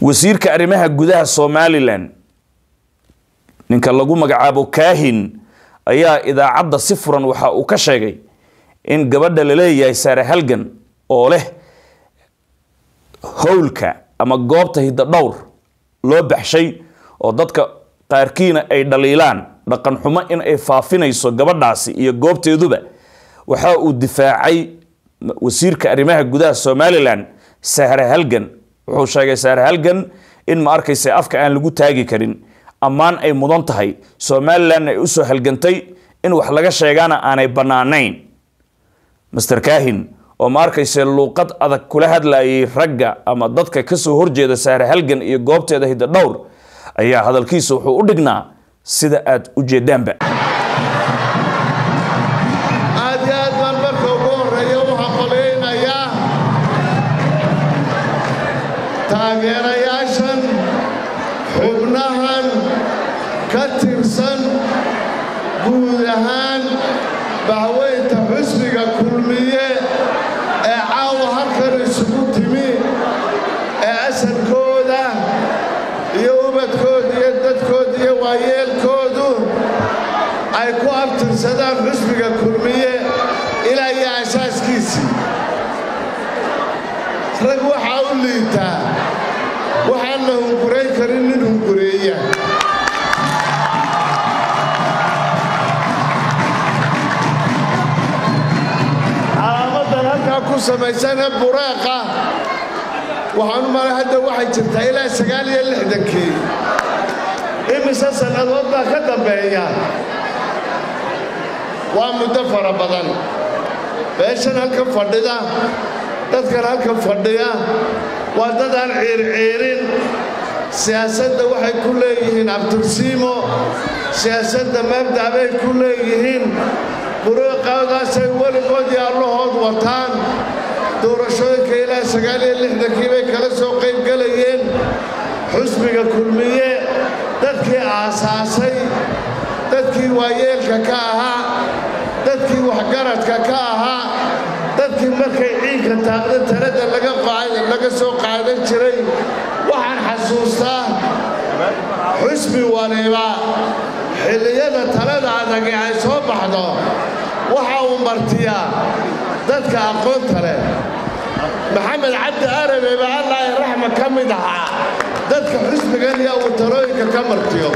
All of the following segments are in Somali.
wasiirka arrimaha gudaha somalilan ninka lagu magacaabo kaahin ayaa idaacadda si furan waxa uu ka sheegay in gabadha la leeyahay saare halgan oo leh howlka ama goobta hidda dhowr loo baxshay oo dadka qaarkiina ay dhaliilaan dhaqan xumo in ay faafinayso gabadhaasi iyo goobteeduba waxa uu difaacay wasiirka arrimaha gudaha somalilan sahre halgan wuxuu sheegay sahre halgan in ma arkaysa afka aan lagu taagi karin ammaan ay mudan tahay somalilan ay usoo halgantay in wax laga sheegaana aanay bannaanayn master kahin oo ma arkayse luuqad adag kula hadlayay ragga ama dadka kasoo horjeeda sahre halgan iyo goobteeda hidda dhowr ayaa hadalkiisa wuxuu u dhignaa sida aad u jeedaanba aad iyo aad baan marka ugu horreeya u haqolaynayaa taageerayaashan xubnahan ka tirsan guud ahaan bahweynta xusbiga kulmiye ee caawa halkan isugu timi ee asalkooda iyo ubadkooda iyo dadkooda iyo waayeelkoodu ay ku abtirsadaan xusbiga kulmiye ilaa iyo asaaskiisii rag waxaa u liitaa waxaan la hungurayn karin nin hungureeya calaamadan halkaa ku samaysane bureeqa waxaan u malay hadda waxay jirtaa ilaa sagaal iyo lixdankii imise sannadood baa ka dambeeya waa muddo fara badan beeshan halkan fadhida dadkan halkan fadhiya waa dad aan ciirciirin siyaasadda waxay ku leeyihiin abtursiimo siyaasadda mabda' bay ku leeyihiin buruuqaadaasay weligood iyo allahood wataan doorashooyinka ilaa sagaal iyo lixdankii bay kala soo qayb gelayeen xusbiga kulmiye dadkii aasaasay dadkii waayeelka ka ahaa dadkii waxgaradka ka ahaa dadkii markay ciinka taaqda talada laga soo qaadan jiray waxaan xasuustaa xusbi waliba xilliyada talada adagi ay soo baxdo waxa uu martiyaa dadka aqoonta leh maxamed cabdi arabe ba allaahi raxma ka mid ahaa dadka xusbigan iyo uu talooyinka ka martiyo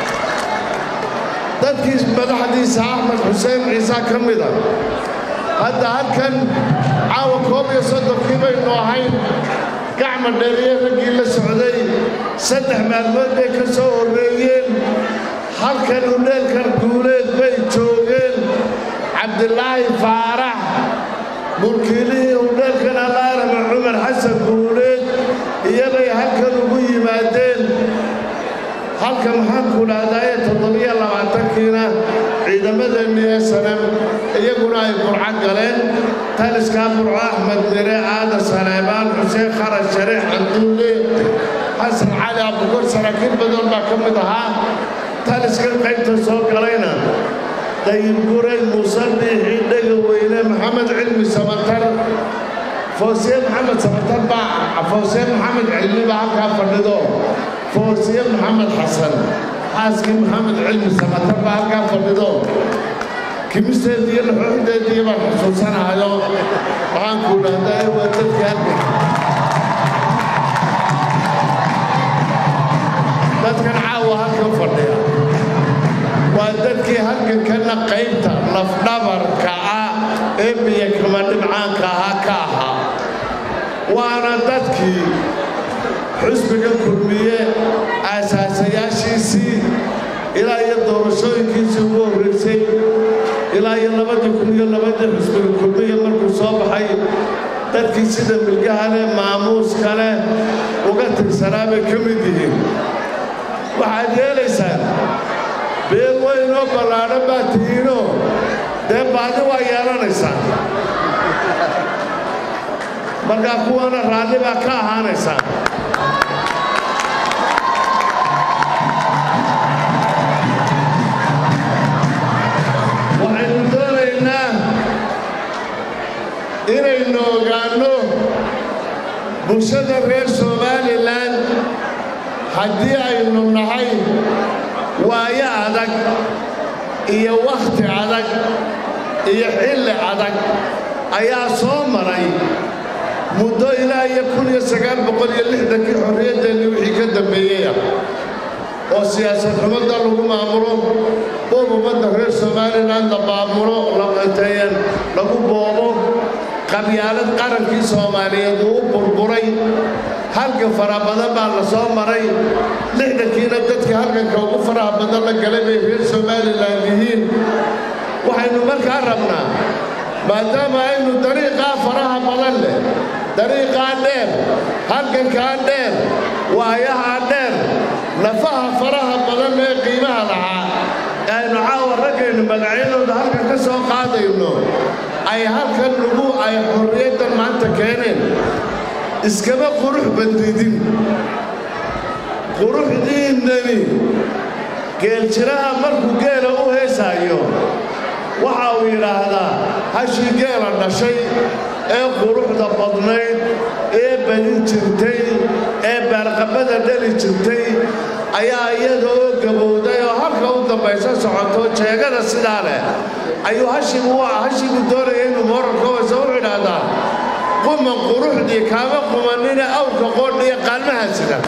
dadkii madaxdiisa axmed xuseen ciise ka mida hadda halkan caawa koob iyo soddonkii baynu ahayn gacma dheeriye raggii la socday saddex maalmood bay ka soo horreeyeen halkan udheelkan guuleed bay joogeen cabdilaahi faarax mulkiilihii udheelkan allaarama cumar xasan guuleed iyabay halkan ugu yimaadeen halka maxaanku dhahdaye toddobiyo labaatankiina ciidamadeenni ee sanem iyaguna ay burco galeen taliskaa burco axmed mire aadan saleebaan xuseen kharash shariix canduule xasan cali abukor saraakiil badan baa ka mid ahaa taliskan qaybta soo galayna dayib guray muuse biixi dhega weyne maxamed cilmi samatar foosiye maxamed samatar baa foosiye maxamed cilmi baa halkaa fadhido foosiye maxamed xasan xaaskii maxamed cilmi samatar baa halkaa fadhido kimisteedii iyo laxooxdeedii baan xusuusanahayo waxaan ku dhahdaa waa dadkii halka dadkan caawa halkan fadhiya waa dadkii halkankana qaybta lafdhabarka ah ee biyo kama dhibcaanka ahaa ka ahaa waana dadkii xusbiga kulmiye aasaasayaashiisii ilaa iyo doorashooyinkiisii ugu horraysay ilaa iyo labadii kun iyo labadii xusbiga kulmiye markuu soo baxay dadkii sida milgaha leh maamuuska leh uga tirsanaa bay ka mid yihiin waxaad yeelaysaan beel weynoo ballaadhan baa tihiinoo dee baadi waa yeelanaysaan markaa kuwana raalli baa ka ahaanaysaan waxaynu doonaynaa inaynu ogaanno bulshada reer somalilan haddii aynu nahay waayo adag iyo wakhti adag iyo xilli adag ayaa soo maray muddo ilaa iyo kun iyo sagaal boqol iyo lixdankii xorriyaddeennii wixii ka dambeeyey ah oo siyaasad xumadda lagu maamulo boob ummadda reer somalilan la maamulo laqateeyeen lagu boobo qabyaalad qarankii soomaaliyeed uu u burburay halgan fara badan baa la soo maray lixdankiina dadkii halganka ugu faraha badan la galay bay reer somalilan yihiin waxaynu markaa rabnaa maadaama aynu dariiqaa faraha badan leh dariiqaa dheer halgankaa dheer waayahaa dheer nafaha faraha badan ee qiimaha lahaa aynu caawa raggaynu magacyadooda halkan ka soo qaadayno ay halkan lagu ay xorriyaddan maanta keeneen iskama qurux bandidin quruxdiinnani geeljiraha markuu geela u heesaayo waxa uu yidhaahdaa hashii geela dhashay ee quruxda badnayd ee badin jirtay ee baarqabada dhali jirtay ayaa iyada oo gabowday oo halka u dambaysa socoto jeegada sidaa leh ayuu hashigu hashigu doonaya inuu moorarka waysa wuxuu idhaahdaa quman quruxdii kaama qumanina awrka qoodhiya qaalmaha sida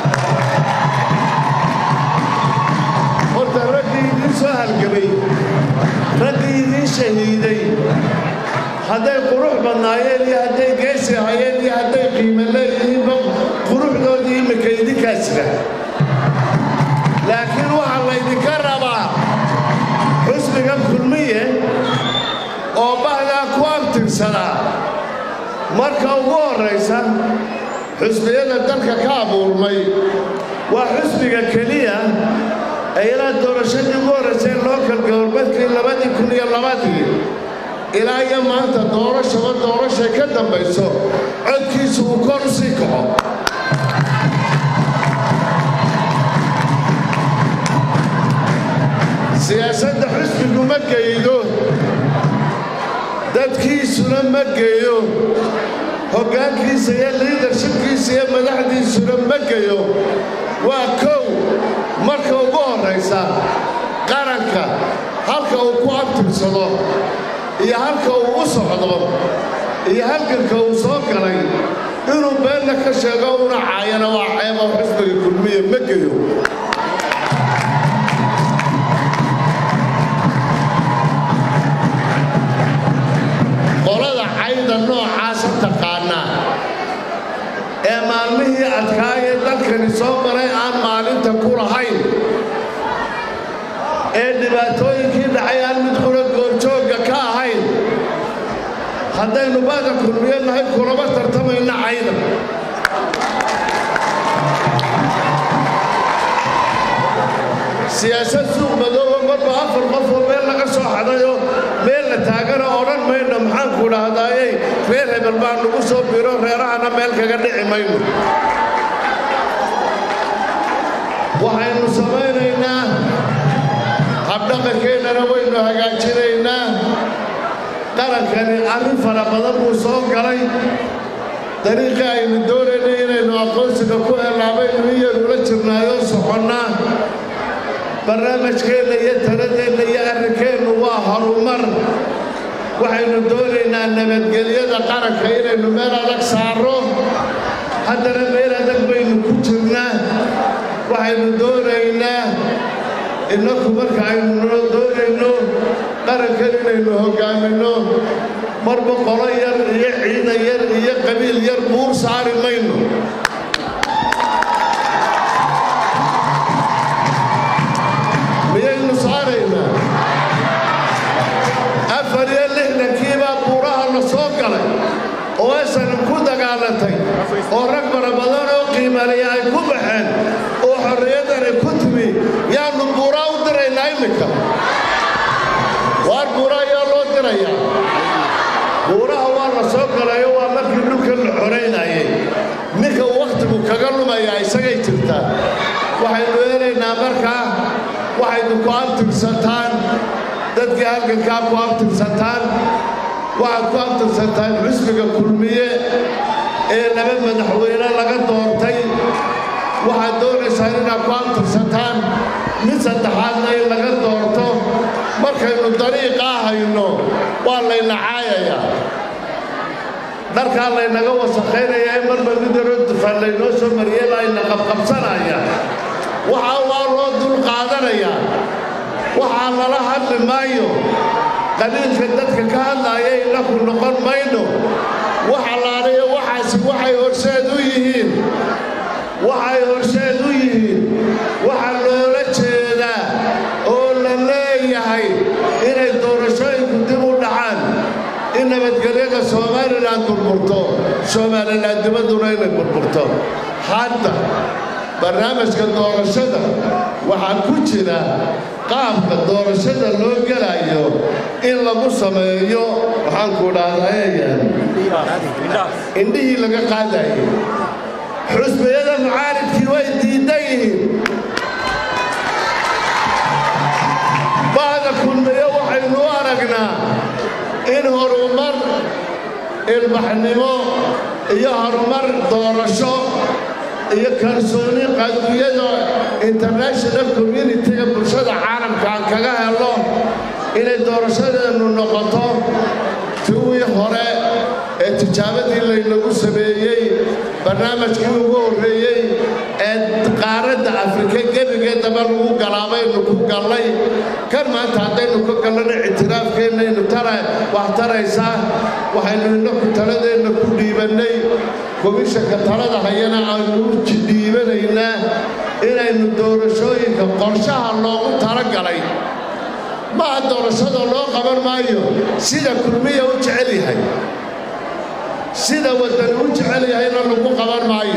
horta raggii idiin soo halgamay raggii idiin shahiiday hadday qurux badnaayeen iyo hadday geesi hayeen iyo hadday qiimo leeyihiinba quruxdoodii iminka idinkaa sida laakiin waxaa laydinka rabaa xusniga kulmiye oo bahdaa ku abtirsadaa marka ugu horraysa xusniyada dalka ka abuurmay waa xusniga keliya ee ilaa doorashadii ugu horraysay lookal gobolbeedkii labadii kun iyo labadii ilaa iyo maanta doorashaba doorashay ka dambayso codkiisu uu kor u sii kaco siyaasadda xusbigu ma geydo dadkiisuna ma geeyo hoggaankiisa iyo liidarshibkiisa iyo madaxdiisuna ma geyo waa kow marka ugu horraysa qaranka halka uu ku abtirsado iyo halka uu u socdo iyo halganka uu soo galay inuu beenna ka sheego una caayana waa ceebo xusbiga kulmiya ma geyo qolada cayda noocaasa taqaanaa ee maalmihii adkaayee dalkani soo maray aan maalinta ku lahayn ee dhibaatooyinkii dhacay aan mid qura goorjoogga ka ahayn haddaynu baada kulmiyo nahay kulama tartamayna cayda siyaasad suuq madooba marba afar qofoo meel laga soo xadayoo meel la taagana odhan mayno maxaanku dhahdaayey reer hebel baa nagu soo biro reerahana meel kaga dhici mayno waxaynu samaynaynaa habdhaqankeennana waynu hagaajinaynaa qarankani arrin fara badan buu soo galay dariiqii aynu doonaynay inaynu aqoonsiga ku helaabaynu iyadula jirnaayoo soconnaa barnaamijkeenna iyo taladeenna iyo arrinkeennu waa horumar waxaynu doonaynaa nabadgelyada qaranka inaynu meel adag saarro haddana meel adag baynu ku jirnaa waxaynu doonaynaa innaku marka aynu doonayno qarankan inaynu hoggaaminno marba qolo yar iyo ciidan yar iyo qabiil yar buur saari mayno miyaynu saaraynaa afar iyo lixdankiibaa buuraha la soo galay oo aysan ku dagaalatay oo rag fara badan oo qiimaliya ay ku baxeen oo xorriyaddani ku timi yaannu buuraa u diraynaa iminka waar buura ayaa loo dirayaa buuraha waa la soo galayo waa markii dhulkan la xoraynayay ninka wakhtigu kaga lumayaa isagay jirtaa waxaynu eelaynaa markaa waxaynu ku abtirsataan dadkii halgankaa ku abtirsataan waxaad ku abtirsataan xusbiga kulmiye ee laba madaxweyne laga doortay waxaad waxaad doonaysaan inaad ku abtirsataan mid saddexaadna in laga doorto markaynu dariiqaa hayno waa layna caayayaa dharkaa laynaga wasakhaynaya ee marba mid yaroo dufaan laynoo soo mariyey layna qabqabsanaya waxaa waa loo dul qaadanayaa waxaa lala hadli maayo qaliilka dadka ka hadlaaya inaku noqon mayno waxa laalayo waxaasi waxay horseed u yihiin waxay horseed u yihiin waxaa loola jeedaa oo la leeyahay inay doorashooyinku dib u dhacaan in nabadgelyada somalilan burburto somalilan dibadduna inay burburto hadda barnaamijka doorashada waxaa ku jira qaabka doorashada loo gelayo in lagu sameeyo waxaanku dhahdaayayaan indhihii laga qaadayay xusbiyada mucaaridkii way diidan yihiin ba'da kulmiyo waxaynu u aragnaa in horumar ilbaxnimo iyo horumar doorasho iyo kalsooni qaduuyada international communitiga bulshada caalamka aan kaga helo inay doorashadeennu noqoto kuwii hore ee tijaabadii laynagu sameeyey barnaamijkii ugu horreeyey ee qaaradda afrika gebigeedaba lagu galaabaynu ku gallay kan maanta haddaynu ka gallana ictiraafkeennaynu tara wax taraysaa waxaynu innaku taladeenna ku dhiibannay komishanka talada hayana aynu u jidhiibanaynaa inaynu doorashooyinka qorshaha loogu talagalay maaha doorashada loo qaban maayo sida kulmiya u jecel yahay sida waddani u jecel yahayna lagu qaban maayo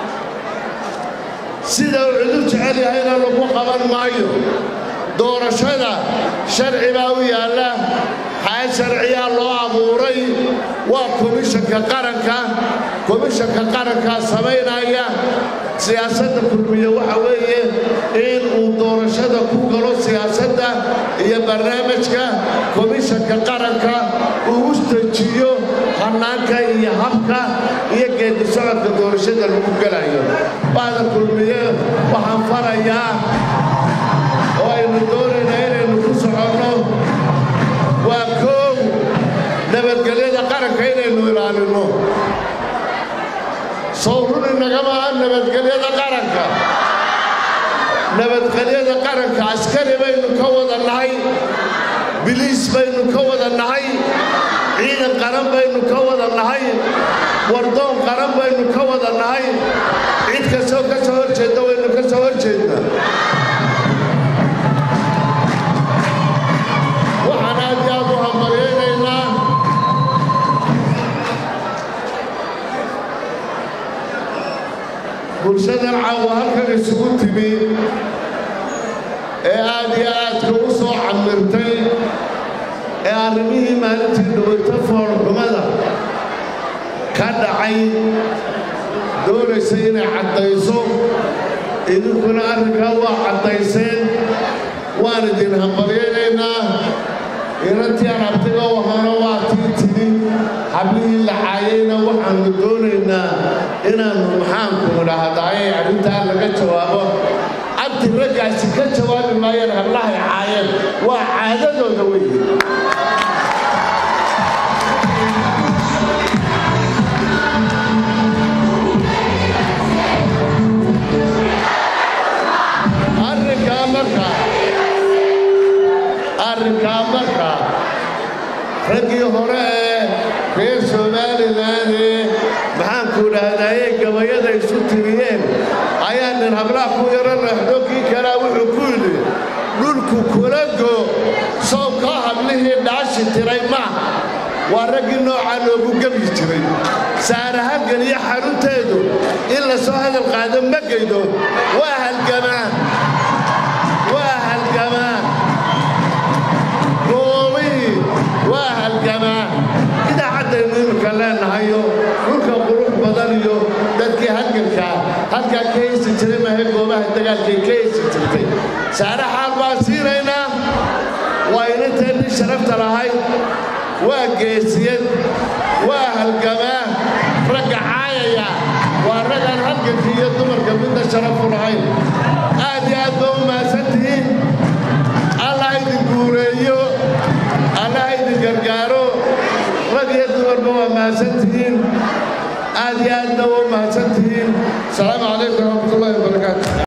sida uu cid u jecel yahayna lagu qaban maayo doorashada sharci baa u yaalla xaal sharciyaa loo abuuray waa komishanka qaranka komishanka qarankaa samaynaya siyaasadda kulmiye waxa weeye in uu doorashada ku galo siyaasadda iyo barnaamijka komishanka qaranka uu u dejiyo hannaanka iyo habka iyo geedi socodka doorashada lagu gelayo ba'da kulmiye waxaan farayaa oo aynu doonaynaa inaynu ku soconno waa koow nabadgelyada qaranka inaynu ilaalinno sawrun inagama aha nabadgelyada qaranka nabadgelyada qaranka askari baynu ka wada nahay biliis baynu ka wada nahay ciidan qaran baynu ka wada nahay wardoon qaran baynu ka wada nahay cid kastoo ka soo hor jeedda waynu ka soo hor jeednaa waxaan aad iyo aad u hambalyaynaynaa bulshadan caawa halkan isugu timi ee aad iyo aadka u soo camirtay ee arrimihii maalintii dhawayta foolxumada ka dhacay doonaysa inay caddayso idinkuna arrinkaa waa caddayseen waan idin hambalyaynaynaa inantii aan abtiga u ahaana waa tii tidi hablihii la caayayna waxaannu doonaynaa inaannu maxaanku idhaahdaaye arrintaa laga jawaabo abti raggaasi ka jawaabi maayeen hablahay caayeen waa caadadooda weeye arrinkaa marka arrinkaa marka raggii hore ee reer somalilan ee maxaanku idhaahdaaye gabayada isu tiriyeen ayaa nin hablaha ku yaro leexdo kii kalaa wuxuu ku yidhi dhulku kula go soobkaa hablihii dhaashi tiray maaha waa raggii noocaa loogu gebi jiray saarahagan iyo xarunteedu in la soo hadal qaado ma geydo waa halgamaa waa halgamaa goobihii waa halgamaa idaacaddaynu iminka leenahayo dhulka qurux badan iyo dadkii halgankaa halkaa ka heysi jiray maahe goobaha dagaalkay ka heysi jirtay saare xaal baan siinaynaa waa inanteennii sharafta lahayd waa geesiyad waa halgamaa ragga caayaya waa raggaan halganka iyo dumarka midna sharaf u lahayn aad iyo aad ba u mahadsan tihiin allah idin guureeyo allah idin gargaaro rag iyo dumarba waa mahadsan tihiin aad iyo aadna waa u mahadsan tihiin asalaamu calaykum waraxmatullahi wabarakaatu